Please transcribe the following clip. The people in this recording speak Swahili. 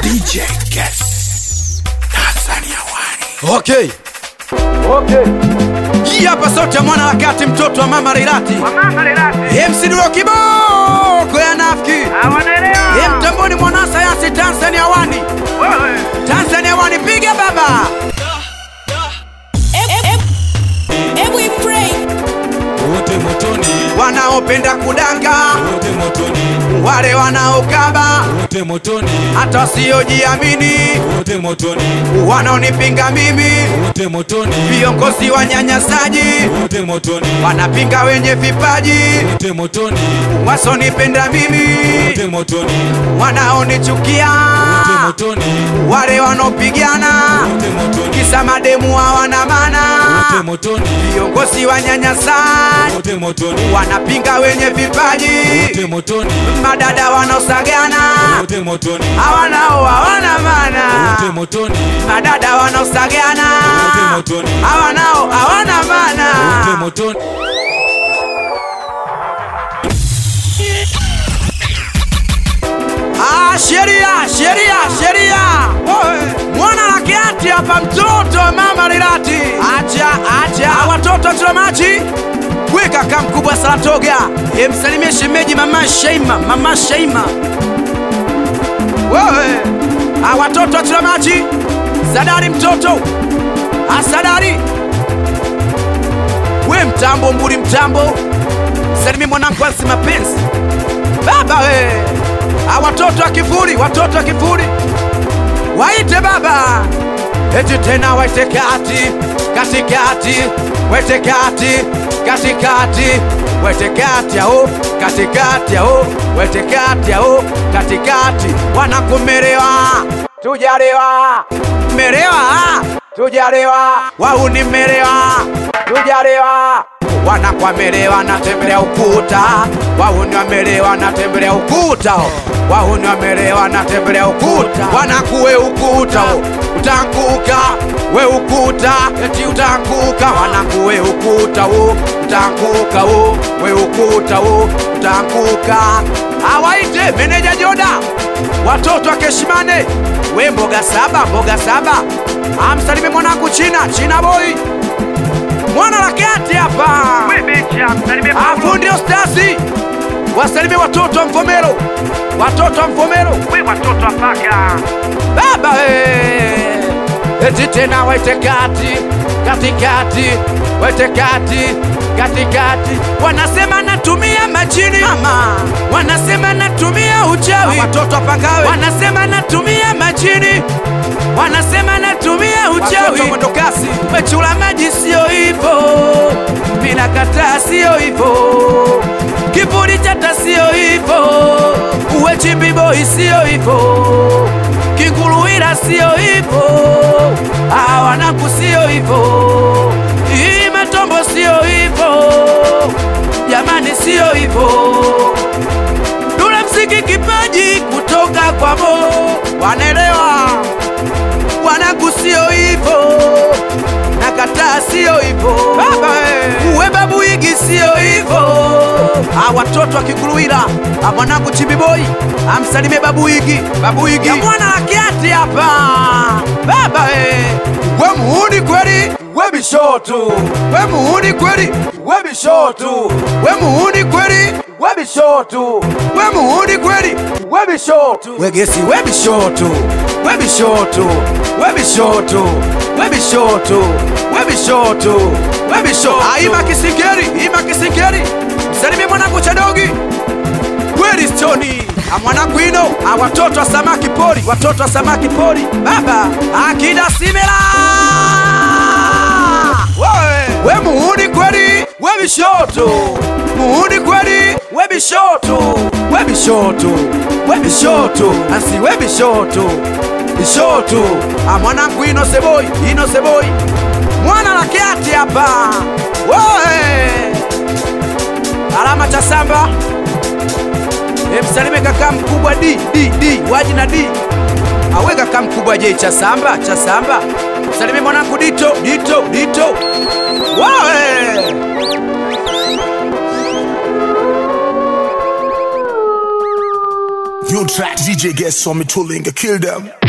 DJ Guess Tanzania One. Okay. Okay. Hii hapa sauti ya mwana wakati mtoto wa mama Leilati. Mama Leilati. MC Duro kiboko ya nafiki. Ye Hawanaelewa. mtamboni mwana sayansi Tanzania wani. Wewe. Tanzania wani piga baba. Hebu pray. Wote motoni, Wanaopenda kudanga, wote motoni, wale wanaokaba, wote motoni, hata wasiojiamini, wote motoni, wanaonipinga mimi, wote motoni, viongozi wanyanyasaji, wote motoni, wanapinga wenye vipaji, wote motoni, wasonipenda mimi, wote motoni, wanaonichukia, wote motoni, wale wanaopigana, wote motoni, kisa mademu hawana maana, wote motoni, viongozi wanyanyasaji, wote motoni, wanapinga wenye vipaji, wote motoni, madada wanaosagana, wote motoni, hawanao hawana maana, wote motoni, madada wanaosagana, wote motoni, hawanao hawana wote maana. motoni. Ah, sheria sheria sheria, mwana lakiati hapa, mtoto wa mama Leilati, acha acha Ah, watoto tuna maji weka kaka mkubwa Saratoga, emsalimie shemeji mama Sheima, mama Sheima wewe. Ah, watoto tuna maji Sadari mtoto asadari we mtambo mburi mtambo, salimie mwanangu Ansi mapenzi baba we Ah, watoto wa kifuri, watoto wa kifuri, waite baba, eti tena waite kati katikati, waite kati katikati, waite kati yao katikati yao, waite kati yao katikati, wanakumerewa tujalewa, merewa tujalewa, wauni merewa tujalewa wanakwamelewa natembelea ukuta, wahuni wamelewa natembelea ukuta, wahuni wamelewa natembelea ukuta, wanakuwe ukuta utanguka we ukuta eti utanguka, wanakuwe ukuta wo utanguka wo we ukuta wo utanguka. Awaite meneja Joda, watoto akeshimane, we mboga saba mboga saba, amsalime mwanangu China China boy mwana la kati hapa Wewe becha. Msalimie Paulo. afundi ostasi wasalimie watoto wa Mvomero, watoto wa Mvomero Wewe watoto wa paka. baba we. eti tena waite kati katikati, waite kati katikati, wanasema natumia majini mama, wanasema natumia uchawi, watoto wapangawe, wanasema natumia majini, wanasema natumia uchawi, mwendo kasi, wechula maji sio hivyo, mina kataa sio hivyo, kiburi chata sio hivyo, uwe chimbiboi sio hivyo Kinguluwira sio hivyo, ah, wanangu sio hivyo, hii matombo sio hivyo, jamani sio hivyo. Dule mziki kipaji kutoka kwa Mo, wanaelewa wanangu sio hivyo, nakataa sio hivyo, baba we. uwe babu igi sio hivyo. Ah, watoto wa Kikuluwira, ah, mwanangu Chimbiboi amsalimie babu igi, babu igi ya mwana akiati hapa, baba we. we muhuni kweli, we bishotu, we muhuni kweli, we bishotu, we muhuni kweli, we bishotu, we muhuni kweli, we bishotu, wegesi we bishotu, we bishotu, we bishotu, we bishotu, we bishotu, we bishotu. Ah, ima kisingeri, ima kisingeri, msalimie mwanangu Chadogi kweli stoni Ah, mwanangu ino Ah, watoto wa samaki pori, watoto wa samaki pori, baba akida simela wewe we muhuni kweli, we bishoto muhuni kweli, we bishoto we bishoto we bishoto ansi we bishoto bishoto Ah, mwanangu ino seboi ino seboi mwana la kiati hapa wewe alama cha samba emsalime kaka mkubwa d d d waji na d awe kaka mkubwa je cha samba cha samba msalime mwanangu dito dito dito wawe New track, DJ guests on me tooling, kill them.